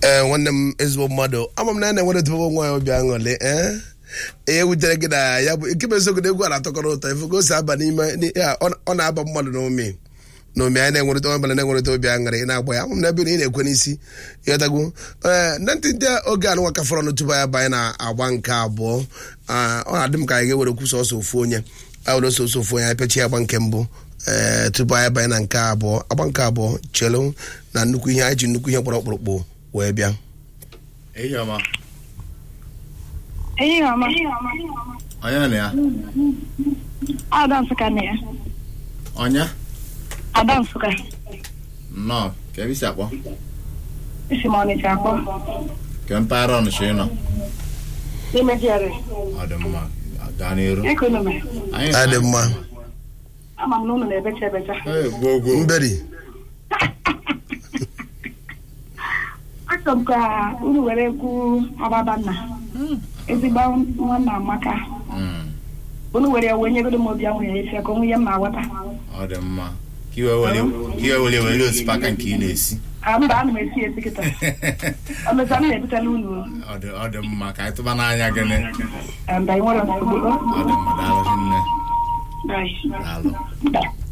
ee nwanne m ezigbo mmadụ ama m na ya na-enwere tụbụ nwa ya obi aṅụrị ee ihe wutere gị na ya bụ nke bụ eziokwu na egwu a na-atọkọrọ ụtọ ife ka o si aba n'ime n'i- ya, ọ- ọ na-aba mmadụ n'omi n'omi anyị na-enwerịta ọbụla na-enwerịta obi aṅụrị na-agba ya ama m na ebe na ị na-ekwe n'isi ịghọtagwo ee na ntị ndị oge anụnwa ka fọrọ tupu anyị banye na-agba nke abụọ ah, ọ na-adị m ka anyị ga-ewere kwusa ọsọ ofu onye anyị were ọsọ ofu onye anyị pechi agba nke mbụ ee tupu anyị banye na nke abụọ agba nke abụọ chelu na nnukwu ihe anyị ji nnukwu ihe kpọrọ ọkpụrụkpụ wee bịa ehihie ọma Ehihie ọma. onye na ya Ada Nsụka na ya. ọnya Ada Nsụka. nnọọ ka ebe isi akpọ Isi m Ọnịcha akpọ. ka mpaghara ọnịcha ị nọ N'ime GRA. ọ dị mma gaa n'iru Ekonomi. anyị ọ dị mma Ama m na unu na-ebecha ebecha. Ee, gwuo gwuo mberi Achọrọ m ka unu were ekwu Ababanna. Ezigbo nwanna Amaka. Mm, Unu were wee nyegodo m obi ahụ ya esi ka onwe ihe m na-aghọta. ọ dị mma ka iwe were ka iwe were were osikapa nke ị na-esi Ah, mba ana m esi esi kịta. O mechaa m na-ebutela unu. ọ dị ọ dị mma ka anyị tụba n'anya gịnị Mba, ị nwere nsogbu. ọ dị mma daalụ nne Bye. daalụ Bye.